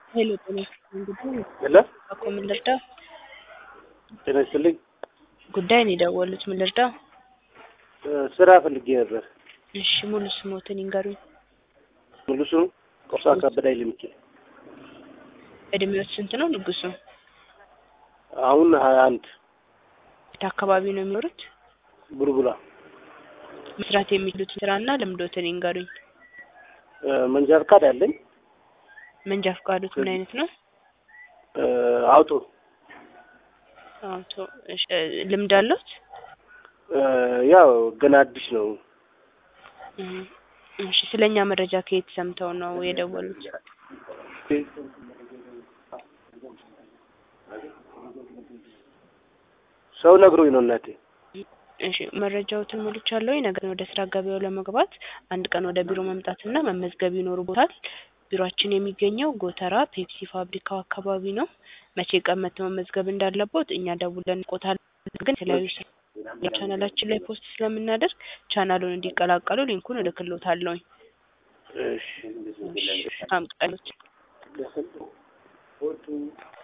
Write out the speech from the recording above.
ሄሎ ጤና ይስጥልኝ ጉዳይ ሄሎ እኮ ምን ልርዳው? ጤና ይስጥልኝ። ጉዳይ ነው የደወሉት ምን ልርዳው? እ ስራ ፈልጌ ነበር። እሺ ሙሉ ስሞትን ይንገሩኝ። ሙሉ ስሙ ቆሳ ከበደ ኃይለ ሚካኤል። እድሜዎት ስንት ነው ንጉሱ? አሁን ሀያ አንድ የት አካባቢ ነው የሚኖሩት? ቡልቡላ መስራት የሚችሉትን ስራና ልምዶትን ይንገሩኝ። እ መንጃ ፈቃድ አለኝ። መንጃ ፈቃዶት ምን አይነት ነው? እ አውቶ አውቶ እሺ እ ልምድ አለዎት? እ ያው ገና አዲስ ነው። እ እሺ ስለኛ መረጃ ከየት ሰምተው ነው የደወሉት? ሰው ነግሮኝ ነው እናቴ። እሺ መረጃዎትን ሞልቻለሁኝ። ነገር ግን ወደ ስራ ገበያው ለመግባት አንድ ቀን ወደ ቢሮ መምጣትና መመዝገብ ይኖርቦታል። ቢሮአችን የሚገኘው ጎተራ ፔፕሲ ፋብሪካው አካባቢ ነው። መቼ ቀን መጥተው መመዝገብ እንዳለቦት እኛ ደውለን እንቆታለን። ግን የተለያዩ ስራ ቻናላችን ላይ ፖስት ስለምናደርግ ቻናሉን እንዲቀላቀሉ ሊንኩን እልክልዎታለሁኝ። እሺ በጣም ቀሎት